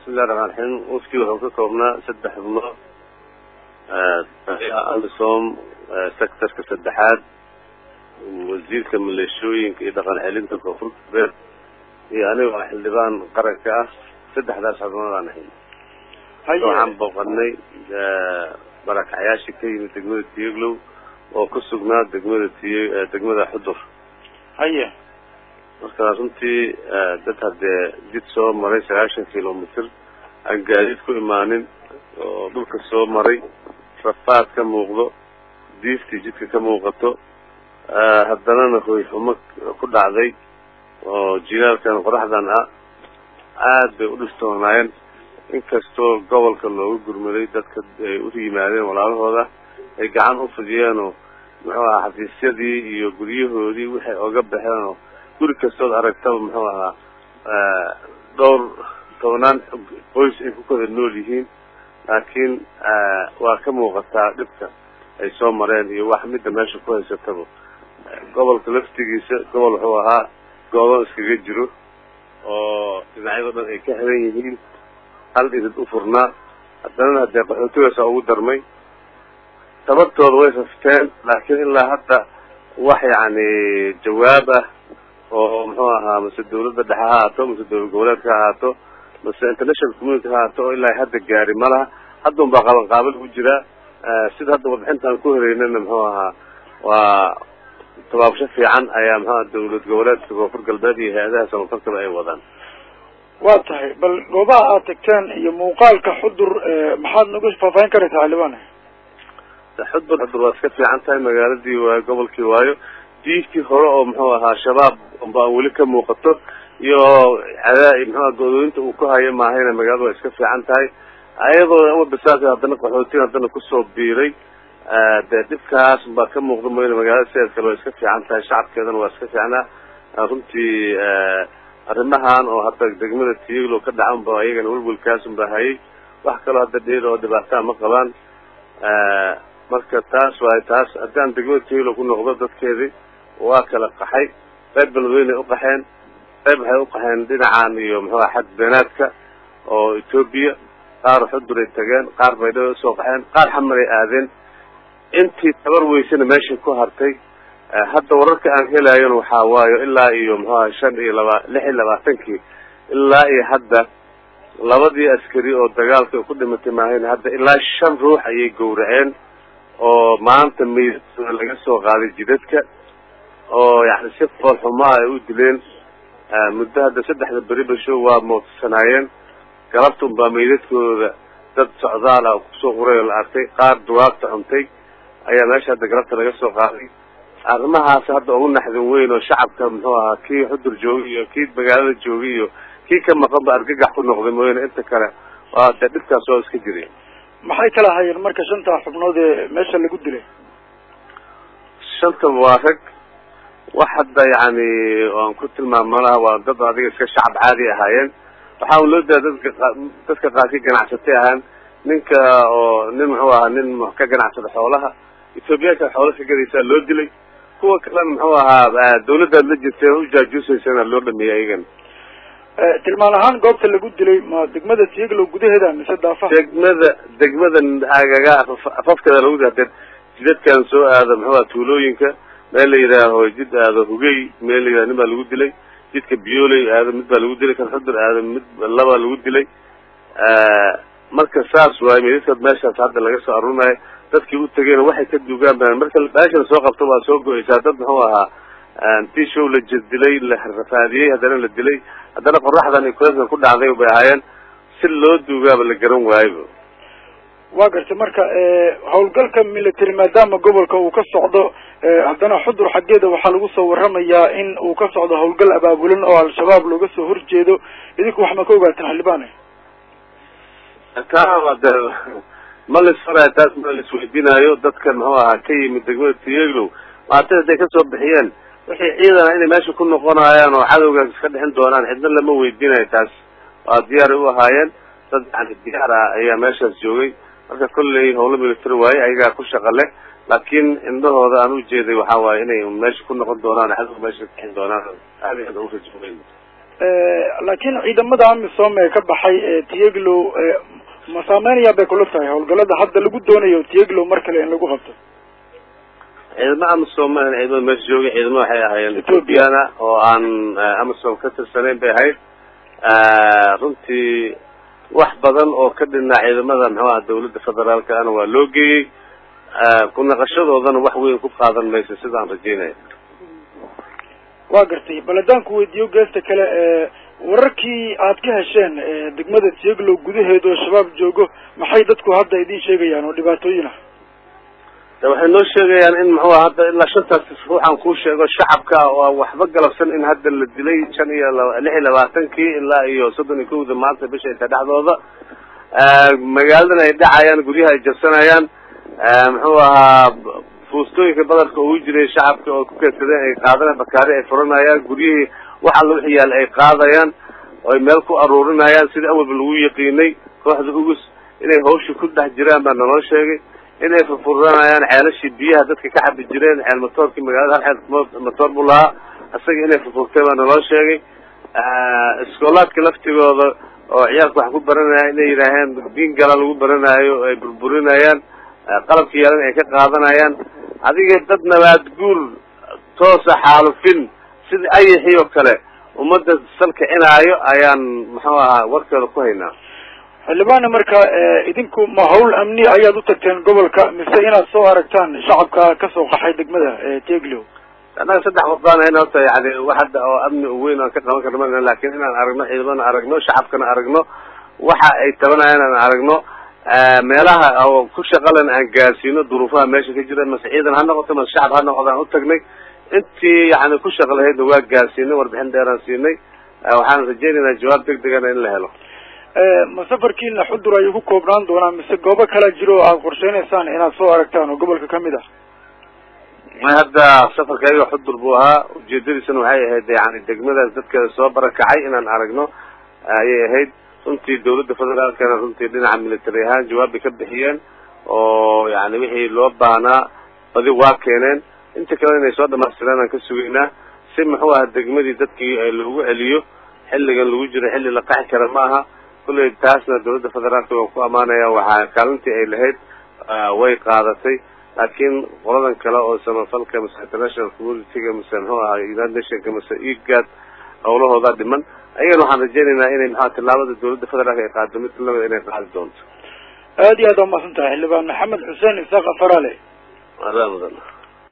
bismillahi raxmaan raxiim ufkii wuxuu ka koobnaa saddex xubnood alisom sectorka saddexaad wasiirka maleeshooyinka iyo dhaqan celinta koonfur galbeed iyo aniga xildhibaan qaranka ah saddexdaas xubnood aan ahayn waxaan booqanay barakacyaashii ka yimid degmada tiyeglow oo ku sugnaa degmada tiy degmada xudur haye marka runtii dad haddee jid soo maray sagaashan kilomitr aan gaadiid ku imaanin oo dhulka soo maray rafaad ka muuqdo diiftii jidka ka muuqato haddanana hoy xumo ku dhacday oo jilaalkan qoraxdan ah aad bay u dhistoonaayeen inkastoo gobolka looga gurmaday dadka ay u yimaadeen walaalahooda ay gacan u fidiyeenoo muxuu ahaa xafiisyadii iyo guryahoodii waxay oga baxeenoo guri kastood aragtaba muxuu ahaa dhowr tobnaan qoys ay ku kada nool yihiin laakiin waa ka muuqataa dhibka ay soo mareen iyo wax midda meesha ku haysataba gobolka laftigiisa gobol wuxuu ahaa goodo iskaga jiro oo dhinacyado dhan ay ka xiran yihiin hal idid u furnaa haddana haddee qaxootigaasa ugu darmay tabartooda way rafteen laakiin ilaa hadda wax yacni jawaab ah oo muxuu ahaa mase dawladda dhexe ha ahaato mase dawlad goboleedka ha ahaato mase international community ha ahaato oo ilaa hadda gaari ma laha hadda un baa qaban qaabal u jiraa sida hadda warbixintaan ku helaynana muxuu ahaa waa tabaabsho fiican ayaa muxuu aha dawlad goboleedka koonfur galbeed iyo hay-adaha samafalkaba ay wadaan waa tahay bal goobaha aad tagteen iyo muuqaalka xudur maxaad nagu faahfaahin karaysaa xildhibaan xudur xudur waa iska fiican tahay magaaladii waayo gobolkii waayo diiftii hore oo muxuu ahaa shabaab ba aan weli ka muuqato iyo cadaa muxuaha godooyinta uu ku hayo maahayna magaalada waa iska fiican tahay ayadoo ama bisaas haddana qaxootin haddana kusoo biiray dee dhibkaas baa ka muuqda mooyane magaalada sideed kale waa iska fiican tahay shacabkeedana waa iska fiicnaa runtii arrimahan oo hadda degmada tiyaglo ka dhacan ba iyagana welwelkaasun ba hayay wax kaloo hadda dheer oo dhibaataa ma qabaan marka taas waay taas haddaan degmada tiyaglo ku noqdo dadkeedii waa kala qaxay qayb beledweynay uqaxeen qayb waxay uqaxeen dhinacan iyo muxuuha xad beenaadka oo etoobiya qaar xuduray tageen qaar baydhaba usoo qaxeen qaar xamaray aadeen intii tabar weysana meeshay ku hartay hadda wararka aan helayon waxaa waayo ilaa iyo muxuaha shan iyo laba lix iyo labaatankii ilaa iyo hadda labadii askari oo dagaalka ku dhimatay maahayn hadda ilaa shan ruux ayay gowraceen oo maanta meydadooda laga soo qaaday jidadka oo yani si fool xumaa ay u dileen muddo hadda saddexda beri basho waa moodsanaayeen galabta unbaa meydadkooda dad socdaal ah kusoo quray oo la arkay qaar duwaabta cuntay ayaa meesha hadda galabta laga soo qaaday arrimahaas hadda ugu naxdin weyn oo shacabka muxuu ahaa kii xudur joogay iyo kii magaalada joogay iyo kii ka maqan ba argagax ku noqday mooyane inta kale waa dee dhibkaas oo iska jiray maxay kala hayeen marka shanta xubnood ee meesha lagu dilay shantaba waa rag wax hadda yacni aan ku tilmaamo laha waa dad adiga iska shacab caadi ahaayeen waxaa un loo daa dadka dadka qaarkii ganacsatay ahaan ninka oo nin muxuu ahaa nin ka ganacsada xoolaha ethoobiyaanka xoola ka gadaysaa loo dilay kuwa kalena muxuu ahaa dawladdaad la jirteen ujaajuusaysana loo dhameeyey ayagana tilmaan ahaan goobta lagu dilay ma degmada tiyaglow gudaheeda mise daafaha degmada degmada agaga afafkeeda lagu hadee jidadkan soo aado muxuu aha tuulooyinka meel la yidhaaho jid aado hugey meel la yidhaho nin baa lagu dilay jidka biyooley aado mid baa lagu dilay kan xudur aado mid labaa lagu dilay marka saas waaye meydadka meeshaas hadda laga soo aruurinayo dadkii u tegeyna waxay ka duugaan ba marka meesha lasoo qabto waa soo go-eysaa dad muxuu ahaa intii show la jedilay la rafaadiyey haddana la dilay haddana qoraxdan iyo kuleeskan ku dhacday bay ahaayeen si loo duugaaba la garan waayoba waa gartay marka hawlgalka military maadaama gobolka uu ka socdo haddana xudur xaggeeda waxaa lagu soo waramayaa in uu ka socdo hawlgal abaabulan oo al-shabaab looga soo horjeedo idinku wax ma ka ogaateen xildhibaane taa de ma lisfaraya taas ma laisweydiinaayo dadka muxuu ahaa ka yimid degmada tiyeglow maartay hadday kasoo bixiyeen wixii ciidana inay meesha ku noqonayaan oo cadowgaas iska dhixin doonaan cidna lama weydiinayo taas waa diyaaray u ahaayeen dad yani diyaar ah ayaa meeshaas joogay marka kolley hawlo military waaye ayagaa ku shaqa leh laakiin indhahooda aan ujeeday waxa waaye inay meesha ku noqon doonaan cadow meesha ka bixin doonaan aad aad u rajaweyn laakiin ciidamada amisom ee ka baxay tieglow ma saameynayaa bay kula tahay hawlgalada hadda lagu doonayo tieglow mar kale in lagu qabto ciidamo amisom ma ahan ciidamada meesha joogay ciidamo waxay ahaayeen ethoobiana oo aan amisom ka tirsanayn bay ahayd runtii wax badan oo ka dhinaa ciidamada muxuu aha dawladda federaalka ana waa loo geeyey ku naqashadoodana wax weyn ku qaadan mayso sidaan rajeynaya waa gartay bal haddaan ku weydiiyo geesta kale wararkii aad ka hesheen degmada tieglow gudaheeda oo shabaab joogo maxay dadku hadda idin sheegayaan oo dhibaatooyin ah de waxay noo sheegayaan in muxuu hadda ilaa shantaas ruuxaan kuu sheego shacabka ah oo waxba galabsan in hadda la dilay shan iyo laba lix iyo labaatankii ilaa iyo soddon iyo kowda maanta bisha inta dhexdooda magaaladan ay dhacayaan guryaha ay jabsanayaan muxuu ahaa fuustooyinka badarka ugu jiray shacabka oo ku keedsadeen ay qaadanayaan bakaari ay furanayaan guryihii wax alla wixi yaal ay qaadayaan oo ay meel ku aruurinayaan sidii awalba lagu yaqiinay kooxda ugus inay hawsha ku dhex jiraan baa naloo sheegay inay furfuranayaan ceelashii biyaha dadka ka cabi jireen ceel matoorkii magaalada hal ceel matoor buu lahaa isaga inay furfurtay baa naloo sheegay iskoolaadka laftigooda oo ciyaalka wax ku baranaya inay yidhaaheen diin gala lagu baranaayo ay burburinayaan qalabka yeelan ay ka qaadanayaan adiga dad nabaad guur toosa xaalufin sidii ayaxii oo kale ummadda salkicinaayo ayaan muxuu ahaa warkeeda ku haynaa xildhibaana marka idinku ma hawl amni ayaad u tagteen gobolka mise inaad soo aragtaan shacabka kasoo qaxay degmada teglow annaga saddex wadaan hayna horta yani wax hadda oo amni weyn aan ka qaban karna ma lakin inaan aragno ciidamana aragno shacabkana aragno waxa ay tabanayaan aan aragno meelaha oo ku shaqalan aan gaarsiino duruufaha meesha ka jira mase ciidan ha noqoto mase shacab ha noqoto aan utagnay intii yani ku shaqa lahaydna waa gaarsiinay warbixin dheeraan siinay waxaan rajeynaynaa jawaab deg degana in la helo ma safarkiina xudur ayuu ku koobnaan doonaa mise goobo kala jiro o aada qorsheynaysaan inaad soo aragtaan oo gobolka kamid ah may hadda safarkayga xudur buu ahaa ujeedadiisana waxay ahayd yani degmadaas dadkeeda soo barakacay inaan aragno ayay ahayd runtii dawladda federaalkana runtii dhinaca military ahaan jawaab bay ka bixiyeen oo yani wixii loo baahnaa badi waa keeneen inta kale inay soo dhamaystireen aan ka sugaynaa si muxuu aha degmadii dadkii loogu celiyo xilligan lagu jiro xilli la qaxi kara ma aha kulley taasna dawladda federaalka waan ku amaanaya waxaa kaalintii ay lahayd way qaadatay laakiin qoladan kale oo samafalka mise international communityga mise muxuu aha united nationka mise egad hawlahooda dhiman ayagana waxaan rajeynaynaa inay maxaa tillaabada dawladda federaalka ay qaado mid lamida inay qaadi doonto aad iyo aad waa mahadsan tahay xildhibaan maxamed xuseen isaaq afarale adaa mudan